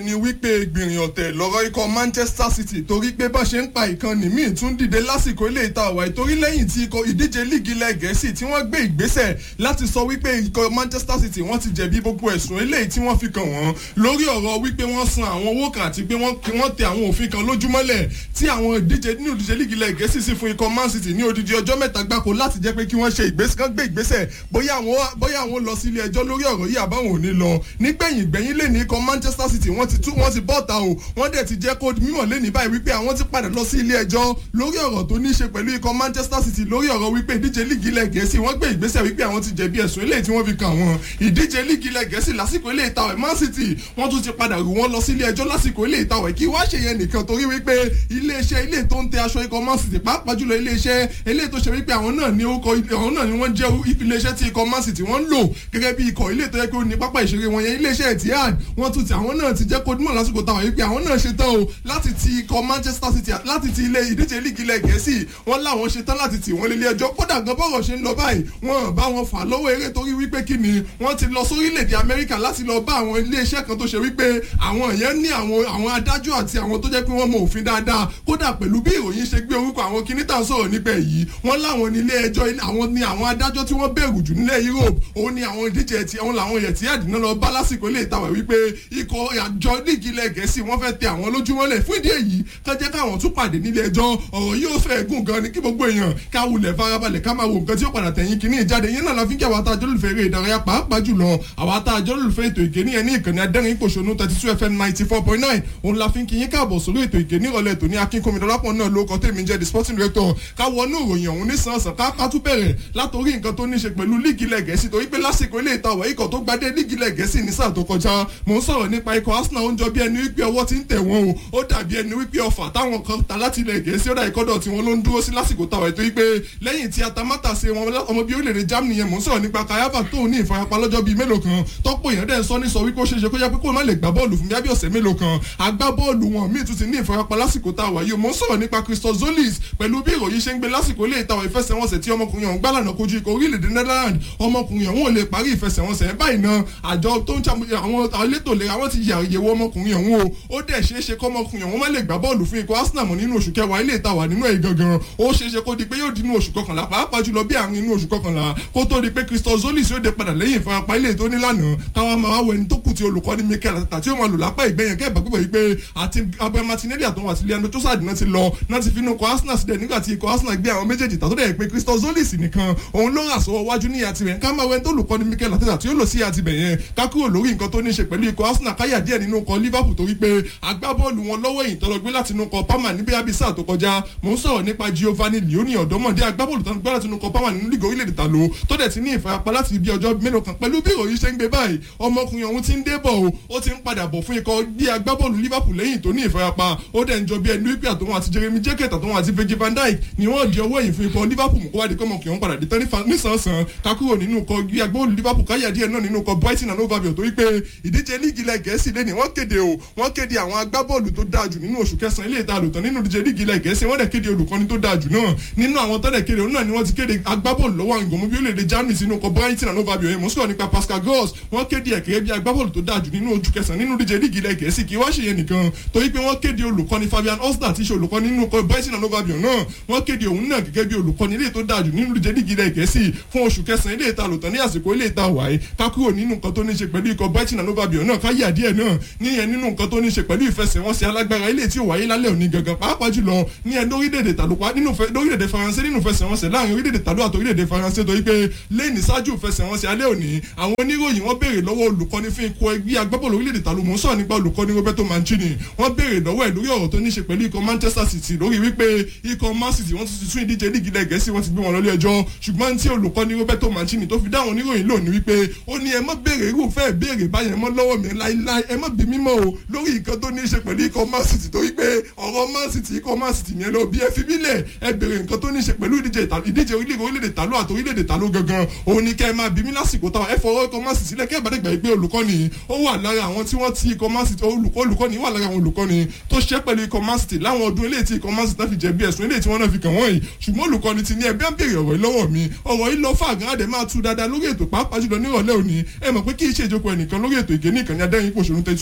ni wípé gbìyànjú ọ̀tẹ̀ lọ́rọ̀ ikọ̀ Manchester City torí pé bá ṣe ń pa ìkànnì míì tún dìde lásìkò ilé ìta ọ̀wà ìtorí lẹ́yìn tí ikọ̀ ìdíje líìgì ilẹ̀ gẹ̀ẹ́sì tí wọ́n gbé ìgbésẹ̀ láti sọ wípé ikọ̀ Manchester City wọ́n ti jẹ̀bi gbogbo ẹ̀sùn eléyìí tí wọ́n fi kàn wọ́n lórí ọ̀rọ̀ wípé wọ́n san àwọn owó kan àti pé wọ́n tẹ àwọn òfin kan lójúmọ́lẹ̀ tí àwọn ìdíje nínú ìdíje líìgì ilẹ̀ gẹ̀ẹ́sì sì fún ikọ̀ Man City ní odidi ọjọ́ mẹ́ta gbáko láti jẹ́ pé kí wọ́n ṣe ìgbésẹ̀ kan gbé ìgbésẹ̀ bóyá àwọn lọ sí ilé ẹjọ́ lórí ọ̀rọ̀ yìí àbáwọn ò ní lọ nígbẹ̀yìn gbẹ̀yìn lè ní ikọ̀ Manchester City wọ́n ti tú wọ́n ti bọ́ta o wọ́n dẹ̀ ti jẹ́ kó mímọ̀ lé ní báyìí wípé àwọn ti padà lọ sí ilé ẹjọ́ lórí ọ̀rọ̀ tó ní í ṣe pẹ̀lú ikọ̀ Manchester City lórí ọ̀rọ̀ wípé ìdíje líìgì ilẹ̀ gẹ̀ẹ́sì wọ́n gbé ìgbésẹ̀ wípé àwọn ti jẹ̀bi ẹ̀sùn eléyìí tí wọ́n fi kàn wọ́n ìdíje líìgì ilẹ̀ gẹ̀ẹ́sì lásìkò ilé ìtawẹ̀ Man City wọ́n tún ti padà rù wọ́n lọ sí ilé ẹjọ́ lásìkò ilé ìtawẹ̀ kí wá ṣe yẹn nìkan torí wípé iléeṣẹ́ ilé tó ń tẹ aṣọ ikọ̀ Man City pàápàá jùlọ iléeṣẹ́ ilé tó ṣe wípé àwọn náà ní orúkọ àwọn náà ni wọ́n jẹ́ iléeṣẹ́ tí ikọ̀ Man City wọ́n ń lò gẹ́gẹ́ bí ikọ̀ ilé tó yẹ kí ó ní pápá ìṣeré wọn yẹn iléeṣẹ́ Etihad wọ́n tún ti àwọn náà ti jẹ́ kó dímọ̀ lásìkò táwọn yìí pé àwọn náà ṣetán o láti ti ikọ̀ Manchester City láti ti ilé ìdíje líìgì ilẹ̀ gẹ̀ẹ́sì wọ́n láwọn ṣetán láti tì wọ́n lélẹ̀ ẹjọ́ kódà gan bọ́rọ̀ ṣe ń lọ báyìí wọ́n bá wọn fà lọ́wọ́ eré torí wípé kí ni wọ́n ti lọ sórílẹ̀-èdè Amẹ́ríkà láti lọ bá àwọn iléeṣẹ́ kan tó ṣe wípé àwọn yẹn ní àwọn àwọn adájọ́ àti àwọn tó jẹ́ pé wọ́n mọ òfin dáadáa kódà pẹ̀lú bí ìròyìn ṣe gbé orúkọ àwọn kinní tà ń sọ̀rọ̀ nípa èyí wọ́n láwọn ní ilé ẹjọ́ àwọn ní àwọn adájọ́ tí wọ́n bẹ̀rù jù nílẹ̀ Europe òun ni àwọn ìdíje ti àwọn làwọn yẹ̀ tí àdínà lọ bá lásìkò ilé ìtawà wípé ikọ̀ àjọ líìgì ilẹ̀ gẹ̀ẹ́sì wọ́n fẹ́ tẹ àwọn lójúmọ́lẹ̀ fún ìdí èyí ká jẹ́ káwọn tún pàdé nílé ẹjọ́ ọ̀rọ̀ yóò fẹ́ gùn gan ni kí gbogbo èèyàn ká wulẹ̀ farabalẹ̀ ká máa wo nǹkan tí ó padà tẹ̀yìn kínní ìjáde yẹn náà la fi ń kí àwọn àtàjọ́ lùfẹ́ eré ìdárayá pàápàá jùlọ àwọn àtàjọ́ lùfẹ́ ètò ìkéní ẹni ìkànnì adẹ́rìn ìpòṣónú thirty two fm ninety four point nine òun la fi ń kí yín káàbọ̀ sórí ètò ìkéní ìrọ̀lẹ́ tòní akínkùnmi dọ́lápọ̀ náà ló kọ́ tèmi jẹ́ the sporting director ká wọnú ìròyìn ọ̀hún nísànsàn ká ká tún bẹ̀rẹ̀ látòrí nǹkan tó ní ṣe pẹ̀lú líìgì ilẹ̀ gẹ̀ẹ́sì torí pé lásìkò ilé ìtawọ̀ ikọ̀ tó gbadé líìgì ilẹ̀ gẹ̀ẹ́sì ní sáà tó kọjá mò ń sọ̀rọ̀ nípa ikọ̀ Arsenal ó ń jọ bí ẹni wípé ọwọ́ ti ń tẹ̀ wọ́n o ó dàbí ẹni wípé ọfà táwọn kan ta láti ilẹ̀ gẹ̀ẹ́sì ó dà ìkọ́dọ̀ tí wọ́n ló ń dúró sí lásìkò tàwa ètò wípé lẹ́yìn tí atamátà ṣe wọn ọmọ bíi orílẹ̀-èdè Germany yẹn mò ń sọ̀rọ̀ nípa kayaba tó ní ìfarapa lọ́jọ́ bíi mélòó kan tọ́pọ̀ èèyàn dẹ̀ ń sọ ní sọ wípé ó ṣeéṣe kó yẹ pé kó má lè gbá bọ́ọ̀lù fún bí ọ̀sẹ̀ mélòó kan agbá bọ́ọ̀lù wọn míì tún ti ní ìfarapa lásìkò tàwa yìí mò ń sọ̀rọ̀ nípa Christos Zolis pẹ̀lú bí ìròyìn ṣe ń gbé lásìkò ilé ìtawọ̀ ìfẹsẹ̀wọnsẹ̀ tí ọmọkùnrin ọ̀hún gbálànà kojú ikọ̀ orílẹ̀-èdè Netherlands ọmọkùnrin ọ̀hún ò lè parí ìfẹsẹ̀wọnsẹ̀ báyìí náà àjọ tó ń ṣàmúlẹ̀ àwọn elétò ìlera wọn ti yàyẹ̀wò ọmọkùnrin ọ̀hún o ó dẹ̀ ṣeé ṣe kọ́mọkùnrin ọ̀hún má lè gbá bọ́ọ̀lù fún ikọ̀ Arsenal mọ́ nínú oṣù kẹwàá ilé ìtawà nínú ẹ̀ gangan ó ṣeé ṣe kó di pé yóò di inú oṣù kọkànlá pàápàá jùlọ bí àárín inú oṣù kọkànlá kó tó di pé Christos Zolis yóò dé padà lẹ́yìn ìfarapa ilé tó nílànà káwọn máa wọ ẹni tó kù tí olùkọ́ni Mikel Arteta tí ó máa lò lápá ìgbẹ́yẹn kẹ́ ìbàgbọ́ yìí pé àti Gabriel Martinelli àtọwọ́ àti Leandro Trossard náà ti lọ náà ti fi inú ikọ̀ Arsenal sílẹ̀ nígbà tí ikọ̀ Arsenal gbé àwọn méjèèjì tàtó dẹ̀ pé Christos Zolis nìkan òun ló rà sọ́wọ́ wájú ní àtìbẹ̀ ká máa wọ ẹni tó olùkọ́ni Mikel Arteta tí ó lò sí àtìbẹ̀ yẹn ká kúrò lórí nǹkan tó ní ṣe pẹ̀lú ikọ̀ Arsenal káyà díẹ̀ nínú ikọ̀ Liverpool torí pé agbábọ́ọ̀lù wọn lọ́wọ́ èyí tọ́lọ gbé láti inú ikọ̀ Parma níbi abisa tó kọjá mò ń sọ̀rọ̀ nípa Giovanni Leoni ọ̀dọ́mọdé agbábọ́ọ̀lù tó ń gbé láti inú ikọ̀ Parma nínú lígò orílẹ̀-èdè tàló tó dẹ̀ ti ní ìfarapa láti ibi ọjọ́ mélòó kan pẹ̀lú bí ìròyìn ṣe ń gbé báyìí ọmọkùnrin ọ̀hún ti ń dé bọ̀ o ó ti ń padà bọ̀ fún ikọ̀ bí agbábọ́ọ̀lù Liverpool lẹ́yìn tó ní ìfarapa ó dẹ̀ ń jọ bí ẹni wípé àtòun àti Jeremy Jeketa àtòun àti Virgil van Dijk ni wọ́n di ọwọ́ èyí fún ikọ̀ Liverpool kó wá di kọ́mọkùnrin ọ̀hún padà dé tán nísànsán kakúrò nínú ikọ̀ bí agbábọ́ọ̀lù Liverpool káyà díẹ̀ náà nínú ikọ̀ Brighton and Hove Albion torí pé ìdíje líìgì ilẹ̀ gẹ̀ẹ́sì lẹ́ni wọ́n kéde o wọ́n kéde àwọn agbábọ́ọ̀lù tó dáa jù nínú oṣù kẹsàn-án ilé ìta àlùtàn nínú ìdíje líìgì ilẹ̀ gẹ̀ẹ́sì wọ́n dẹ̀ kéde olùkọ́ni tó dáa jù náà nínú àwọn tọ́lẹ̀ kéde òun náà ni wọ́n ti kéde agbábọ́ọ̀lù lọ́wọ́ àwọn ìgbọ̀nmú bí ó lè de Germany sínú ọkọ̀ Brighton and Hove Albion mo sọ̀rọ̀ nípa Pascal Gross wọ́n kéde ẹ̀kẹ́ bí agbábọ́ọ̀lù tó dáa jù nínú oṣù kẹsàn-án nínú ìdíje líìgì ilẹ̀ gẹ̀ẹ́sì kí wá ṣe yẹn nìkan torí pé wọ́n kéde olùkọ́ni Fabian Osler tí í ṣe olùkọ́ni nínú ọkọ̀ Brighton and Hove Albion náà wọ́n kéde òun náà gẹ́gẹ́ bí olùkọ́ni ilé tó dáa jù nínú ìdíje líìgì ilẹ̀ gẹ̀ẹ́sì fún oṣù kẹsàn-án ilé ìta àlùtàn ní àsìkò ilé ìta wáyé ká kúrò nínú nǹkan tó ní ṣe pẹ̀lú ikọ̀ Brighton and Hove Albion náà ká yà díẹ̀ náà níyẹn nínú nǹkan tó ní ṣe pẹ̀lú ìfẹsẹ̀wọnsẹ̀ alágbára ilé tí ó wáyé lálẹ́ òní gangan pàápàá jùlọ ní ẹ lórílẹ̀‐èdè tàlùpá nínú lórílẹ̀‐èdè faransé nínú ìfẹsẹ̀wọnsẹ̀ láàrin orílẹ̀‐èdè tàlù àti orílẹ̀‐èdè faransé torí pé lẹ́yìn ṣáájú ìfẹsẹ̀wọnsẹ̀ alẹ́ òní àwọn oníròyìn wọ́n béèrè lọ́wọ́ olùkọ́ni fún ikọ̀ ẹgbẹ́ agbábọ́ọ̀lù orílẹ̀‐èdè tàlù mò ń sọ̀rọ̀ nípa olùkọ́ni Roberto Mancini wọ́n béèrè lọ́wọ́ ẹ̀ lórí ọ̀rọ̀ tó ní ṣe pẹ̀lú ikọ̀ Manchester City lórí wípé ikọ̀ Man City wọ́n ti tún ìdíje líìgì ilẹ̀ gẹ̀ẹ́sì wọ́n ti gbé wọn lọ́lé ẹjọ́ ṣùgbọ́n tí olùkọ́ni Roberto Mancini tó fi dáhùn oníròyìn lò ní wípé ó ní ẹ má béèrè irúfẹ́ béèrè báyẹn mọ́ lọ́wọ́ mi láíláí ẹ má bí mímọ́ o lórí nǹkan tó ní í ṣe pẹ̀lú ikọ̀ Man City torí pé ọ̀rọ̀ Man City ikọ̀ Man City yẹn lọ bí ẹ fi bílẹ̀ ẹ béèrè nǹkan tó ní í ṣe pẹ̀lú ìdíje ìdíje orílẹ̀-èdè tàló àti orílẹ̀-èdè tàló gangan òun ni kẹ́ ẹ máa bí mí lásìkò táwọn ẹ fọwọ́ ikọ̀ Man City sílẹ̀ kẹ́ ẹ bá dé gbà pé olùkọ́ni ó wà lára àwọn tí wọ́n ti ikọ̀ Man City olùkọ́ni wà lára àwọn olùkọ́ni tó ṣe pẹ̀lú ikọ̀ Man City láwọn ọdún eléyìí tí ikọ̀ Man City náà fi jẹ̀bi ẹ̀sùn eléyìí tí wọ́n náà fi kàn wọ́n yìí ṣùgbọ́n olùkọ́ni ti ní ẹbí ń béèrè ọ̀rọ̀ yìí lọ́wọ́ mi ọ̀rọ̀ yìí lọ fàgán àdè máa tú dáadáa lórí ètò pàápàá jùlọ nírọ̀lẹ́ òní ẹ mọ̀ pé kí iṣẹ́ ìjókòó ẹnìkan lórí ètò ìgé ní ìkànnì adẹ́rìn pòṣónú tẹ́tí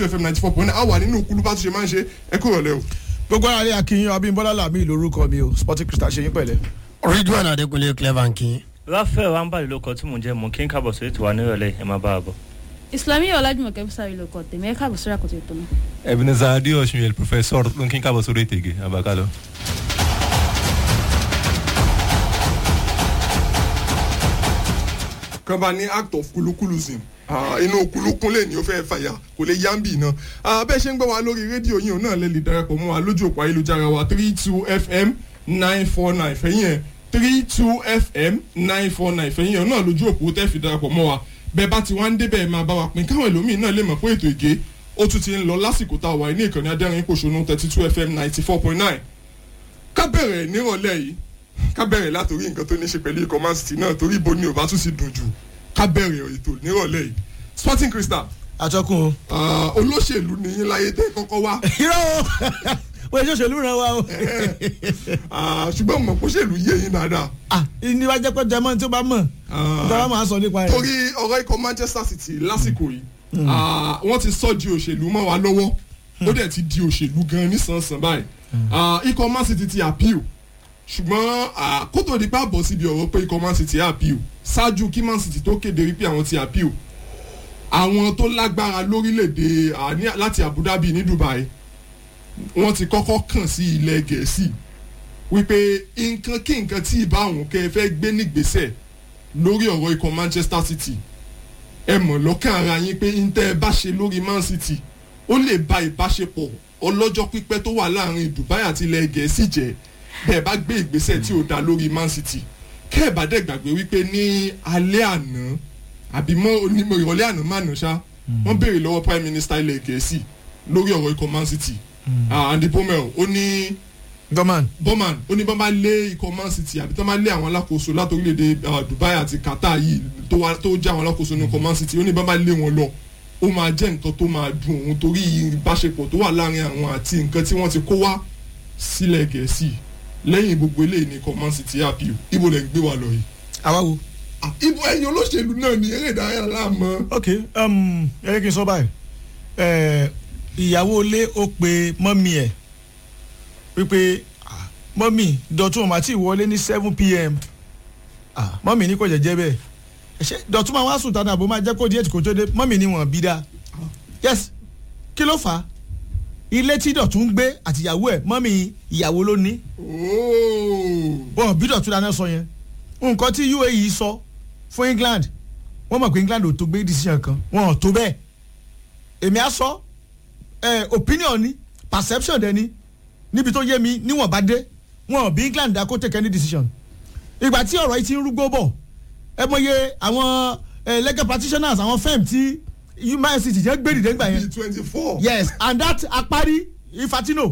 fm ninety four point nine a wà nínú kúlú bá tún ṣe máa ń ṣe ẹ kúrò lẹ́ o. gbogbo ara rẹ akínyìn abímbọ́lá làmì lórúkọ mi o sporting crystal ṣe yín pẹ̀lẹ́. ridwan adekunle clever nkin. ráfẹ́ wàǹbàlì ló kọ tí mò ń jẹ́ mò ń kí n kábọ̀ sórí tiwa nírọ̀lẹ́ ẹ̀ máa bá a bọ̀. islami ọlájúmọ̀kẹ́ fúsàrí ló kọ tèmi ẹ káàbọ̀ sórí àkótó ètò náà. ebenezer adeosun el professor ló ń kí n kábọ̀ sórí ètègé abakalo. kan bá ní act of kulukulusm inú kulukun lè ní o fẹ́ fàyà kò lè yá ń bì náà bẹ́ẹ̀ ṣe ń gbọ́ wa lórí rédíò yìí náà lè lè darapọ̀ mọ́ wa lójú òpó ayélujára wa three two fm nine four nine fẹ̀yìn ẹ̀ three two fm nine four nine fẹ̀yìn ẹ̀ náà lójú òpó tẹ́ fi darapọ̀ mọ́ wa bẹ́ẹ̀ bá ti wá ń débẹ̀ máa bá wa pín káwọn ẹlòmíì náà lè mọ̀ pé ètò ìgé ó tún ti ń lọ lásìkò tá a wà ní ìkànnì adẹ́rìn pòṣónú thirty two fm ninety four point nine ká bẹ̀rẹ̀ nírọ̀lẹ́ yìí ká bẹ̀rẹ̀ látòrí nǹkan tó ní ṣe pẹ̀lú ikọ̀ man city náà torí ibo ni ò bá tún sì dùn jù ká bẹ̀rẹ̀ ètò nírọ̀lẹ́ yìí sporting crystal àtọkùn o. olóṣèlú ni yín láyé tẹ́ kọ́kọ́ wá irọ́ o wọ́n ṣe òṣèlú ràn wá o. ṣùgbọ́n mọ̀ póṣèlú yé yín dáadáa ah ní wàá jẹ́ pé jẹ́mọ́ tí ó bá mọ̀ ìjọba máa sọ nípa rẹ̀. torí ọ̀rọ̀ ikọ̀ manchester city lásìkò yìí wọ́n ti sọ di òṣèlú mọ́ wa lọ́wọ́ ó dẹ̀ ti di òṣèlú gan nísànsán báyìí ikọ̀ man city ti appeal ṣùgbọ́n kó tó di pa bọ̀ síbi ọ̀rọ̀ pé ikọ̀ man city appeal ṣáájú kí man city tó kéde wípé àwọn ti appeal àwọn tó lágbára lórílẹ̀‐èdè láti abu dhabi ní dubai wọ́n ti kọ́kọ́ kàn sí ilẹ̀ gẹ̀ẹ́sì wípé nǹkan kí nǹkan tí ìbá àwọn kẹ́ ẹ fẹ́ gbé nígbésẹ̀ lórí ọ̀rọ̀ ikọ̀ manchester city ẹ mọ̀ lọ́kàn ara yín pé n tẹ́ ẹ bá ṣe lórí man city ó lè ba ìbáṣepọ̀ ọlọ́jọ́ pípẹ́ tó wà láàrin dubai àti ilẹ̀ gẹ̀ẹ́sì jẹ́ bẹ́ẹ̀ bá gbé ìgbésẹ̀ tí ò dá lórí man city kẹ́ ẹ̀ bá dẹ̀ gbàgbé wípé ní alẹ́ àná àbí mọ́ onímọ̀ ìrọ̀lẹ́ àná má nà ṣá wọ́n béèrè lọ́wọ́ prime minister ilẹ̀ gẹ̀ẹ́sì lórí ọ̀rọ̀ ikọ̀ man city andy bomel ó ní gọ́màn. bọ́màn ó ní bọ́n bá lé ikọ̀ man city àbí tó máa lé àwọn alákòóso láti orílẹ̀-èdè dubai àti qatar yìí tó jẹ́ àwọn alákòóso ní ikọ̀ man city ó ní bọ́n bá lé wọn lọ ó máa jẹ́ nǹkan tó máa dùn òun torí ìbáṣepọ̀ tó wà láàrin àwọn àti nǹkan tí wọ́n ti kó wá sílẹ̀ gẹ̀ẹ́sì lẹ́yìn gbogbo eléyìí ní ikọ̀ man city appeal ibo lẹ̀ ń gbé wa lọ yìí. àwa wo. ibo ẹ̀yin olóṣèlú náà ni eré ìdárayá láàmú. ok ẹ kí n sọ báyìí ìyàwó ilé ó pe mọ́mí ẹ̀ wípé mọ́mí dọ̀tún ọ̀mà tí ìwọlé ní seven pm mọ́mí ní kò jẹ́jẹ́ bẹ́ẹ̀ ṣe dọ̀tún máa wá sùn tánà àbò máa jẹ́ kó díẹ̀ kó tó dé mọ́mí ní wọ́n bí dá yes kí ló fà á ilé tí dọ̀tún gbé àtìyàwó ẹ̀ mọ́mí ìyàwó ló ní wọn bí dọ̀tún dáná sọ yẹn nǹkan tí uae sọ fún england wọ́n mọ̀ pé england ò tó gbé decision kan wọn ò tó bẹ́ẹ̀ èmi á sọ ẹ opinion ni perception dẹ ni níbi tó yé mi níwọ̀n bá dé wọn ò bí england dá kó take any decision ìgbà tí ọ̀rọ̀ yìí ti ń rúgbó bọ̀ ẹ mọye àwọn legal practitioners àwọn firm tí human city jẹ́ gbé dìde ńgbà yẹn twenty four. yes and that apari ifatino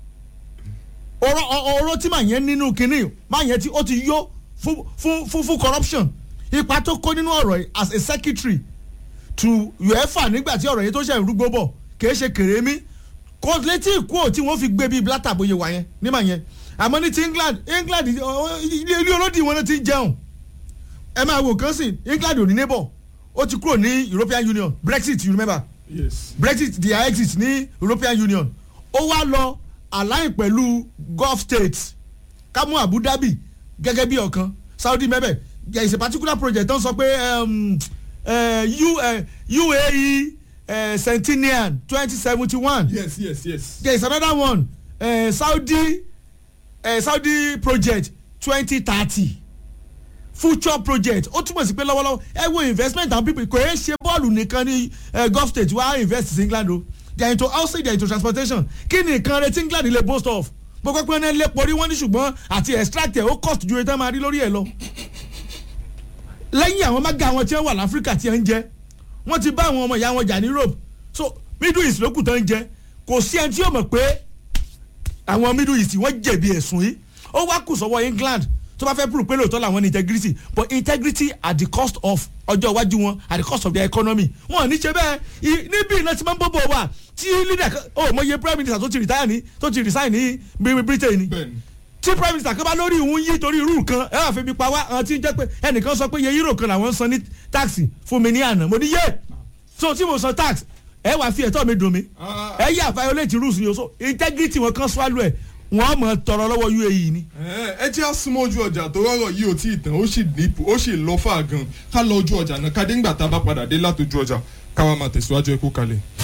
ọ̀rọ̀ ọ̀rọ̀ tí màá yẹn nínú kinní màá yẹn tí ó ti yó fún fún fún corruption ipa tó kó nínú ọ̀rọ̀ yìí as a secretary to uefa nígbà tí ọ̀rọ̀ yẹn tó ṣe rúgbó bọ̀ kìí ṣe kèrémí kò létí ìkú ò tí wọ́n fi gbé bíi blata bóyá wà yẹn nímà yẹn àmọ́ ní ti england england ilé olódì wọn ti ń jẹun ẹ máa wò kán sí england ò ní neighbor ó ti kúrò ní european union brexit you remember yes. brexit di exit ní european union ó wá lọ align pẹ̀lú gulf states kámú abu dhabi gẹ́gẹ́ bí ọ̀kan saudi mẹ́bẹ̀ there is a particular project tó ń sọ pé um, uh, U, uh, uae uh, centennial twenty seventy one yes yes yes. there is another one uh, saudi uh, saudi project twenty thirty future project ó túmọ̀ sí pé lọ́wọ́lọ́wọ́ ẹ wo investment and people kò yẹ ṣe bọ́ọ̀lù nìkan ní gulf state wàá invest in england o they are into housing they are into transportation kí ni nǹkan retí england lè boast of gbogbo pé wọ́n lé porí wọ́n ní ṣùgbọ́n àti extract ẹ̀ ó cost ju ètò máa rí lórí ẹ̀ lọ. lẹ́yìn àwọn mága wọn tí wọ́n wà láfíríkà tí wọ́n ń jẹ́ wọ́n ti bá àwọn ọmọ ìyá wọn jà ní europe so middle east lókù tó ń jẹ́ kò sí ẹni tí yóò mọ̀ pé àwọn middle east wọ́n jẹ̀bi ẹ̀sùn yìí ó wá kù sọ́wọ́ england tó bá fẹ́ prove pé lóòótọ́ làwọn ní integrity but integrity at the cost of ọjọ́ iwájú wọn at the cost of their economy wọn ò ní ṣe bẹ́ẹ̀ níbí iná ti máa ń bọ́ bọ̀ wá tí leader kan ó mọ iye prime minister tó ti retire ní tó ti resign ní britain ni tí prime minister kan bá lórí ìhun yí torí irú kan ẹ wà fi mi pa wá àwọn tí ń jẹ́ pé ẹnìkan sọ pé iye euro kan làwọn ń san ní tax fún mi ní àná mo ní yé so tí mo san tax ẹ wàá fi ẹ̀tọ́ mi dùn mí Ah. ẹ yà violate rules ni o so integrity wọn kan swallow ẹ wọn mọ tọrọ lọ́wọ́ UAE ni. ẹ jẹ́ àsúnmọ́ ojú ọjà tó rọrọ̀ yìí ò tí ì tán ó sì nípò ó sì lọ fà gan ká lọ ojú ọjà náà ká dé ńgbà tá a bá padà dé látọjú ọjà káwa máa tẹ̀síwájú ẹ kú kalẹ̀.